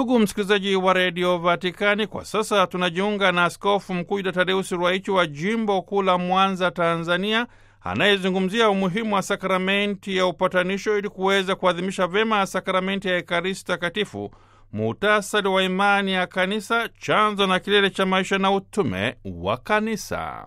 Ndugu msikilizaji wa redio Vatikani, kwa sasa tunajiunga na Askofu Mkuu Yuda Tadeusi Ruwaichi wa jimbo kuu la Mwanza, Tanzania, anayezungumzia umuhimu wa sakramenti ya upatanisho ili kuweza kuadhimisha vyema sakramenti ya Ekaristi Takatifu, muhtasari wa imani ya Kanisa, chanzo na kilele cha maisha na utume wa Kanisa.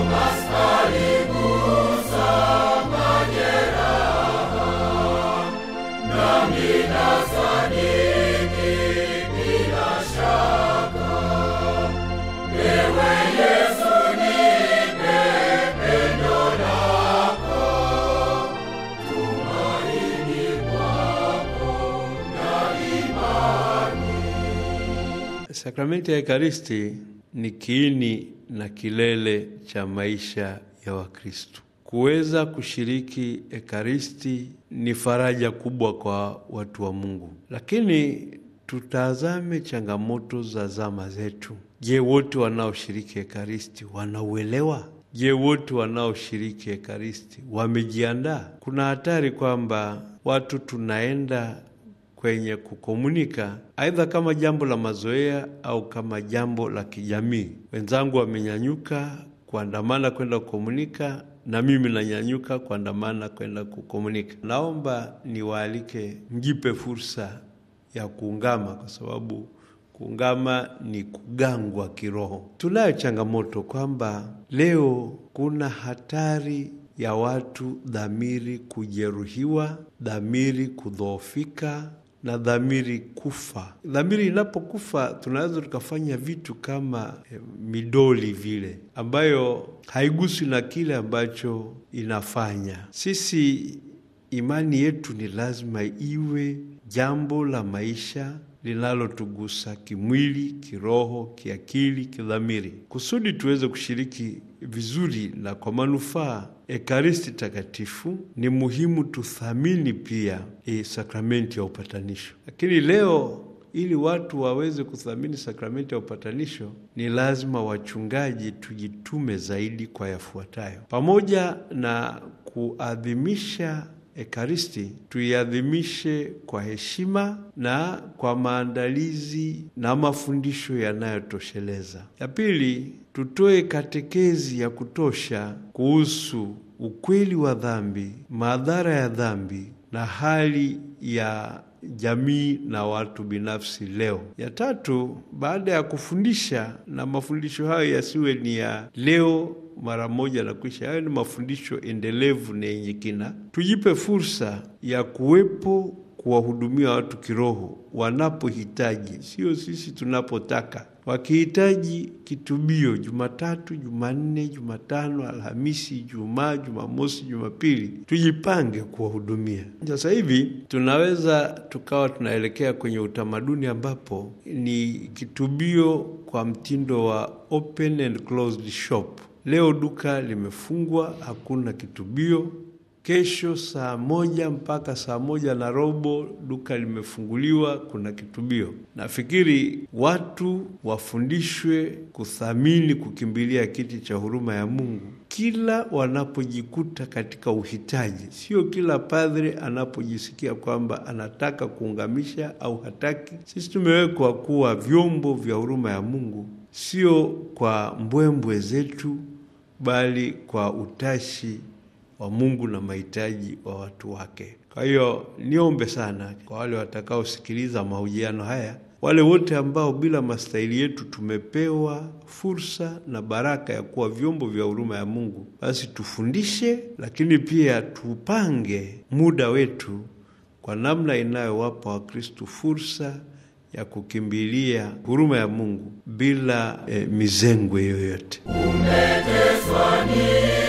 Sakramenti ya Ekaristi ni kiini na kilele cha maisha ya Wakristo. Kuweza kushiriki Ekaristi ni faraja kubwa kwa watu wa Mungu, lakini tutazame changamoto za zama zetu. Je, wote wanaoshiriki Ekaristi wanauelewa? Je, wote wanaoshiriki Ekaristi wamejiandaa? Kuna hatari kwamba watu tunaenda kwenye kukomunika aidha kama jambo la mazoea au kama jambo la kijamii. Wenzangu wamenyanyuka kuandamana kwenda kukomunika, na mimi nanyanyuka kuandamana kwenda kukomunika. Naomba niwaalike, mjipe fursa ya kuungama, kwa sababu kuungama ni kugangwa kiroho. Tunayo changamoto kwamba leo kuna hatari ya watu dhamiri kujeruhiwa, dhamiri kudhoofika na dhamiri kufa. Dhamiri inapokufa, tunaweza tukafanya vitu kama eh, midoli vile, ambayo haiguswi na kile ambacho inafanya. Sisi imani yetu ni lazima iwe jambo la maisha linalotugusa kimwili, kiroho, kiakili, kidhamiri, kusudi tuweze kushiriki vizuri na kwa manufaa Ekaristi Takatifu. Ni muhimu tuthamini pia e, sakramenti ya upatanisho. Lakini leo ili watu waweze kuthamini sakramenti ya upatanisho, ni lazima wachungaji tujitume zaidi kwa yafuatayo, pamoja na kuadhimisha Ekaristi tuiadhimishe kwa heshima na kwa maandalizi na mafundisho yanayotosheleza. Ya pili, tutoe katekezi ya kutosha kuhusu ukweli wa dhambi, madhara ya dhambi na hali ya jamii na watu binafsi leo. Ya tatu, baada ya kufundisha, na mafundisho hayo yasiwe ni ya leo mara moja na kuisha, hayo ni mafundisho endelevu na yenye kina. Tujipe fursa ya kuwepo kuwahudumia watu kiroho wanapohitaji, sio sisi tunapotaka. Wakihitaji kitubio Jumatatu, Jumanne, Jumatano, Alhamisi, Ijumaa, Jumamosi, Jumapili, tujipange kuwahudumia. Sasa hivi tunaweza tukawa tunaelekea kwenye utamaduni ambapo ni kitubio kwa mtindo wa open and closed shop. Leo duka limefungwa, hakuna kitubio. Kesho saa moja mpaka saa moja na robo duka limefunguliwa, kuna kitubio. Nafikiri watu wafundishwe kuthamini, kukimbilia kiti cha huruma ya Mungu kila wanapojikuta katika uhitaji, sio kila padre anapojisikia kwamba anataka kuungamisha au hataki. Sisi tumewekwa kuwa vyombo vya huruma ya Mungu, sio kwa mbwembwe zetu, bali kwa utashi wa Mungu na mahitaji wa watu wake. Kwa hiyo niombe sana kwa wale watakaosikiliza mahojiano haya, wale wote ambao bila mastahili yetu tumepewa fursa na baraka ya kuwa vyombo vya huruma ya Mungu, basi tufundishe, lakini pia tupange muda wetu kwa namna inayowapa Wakristo fursa ya kukimbilia huruma ya Mungu bila eh, mizengwe yoyote. Umeteswa ni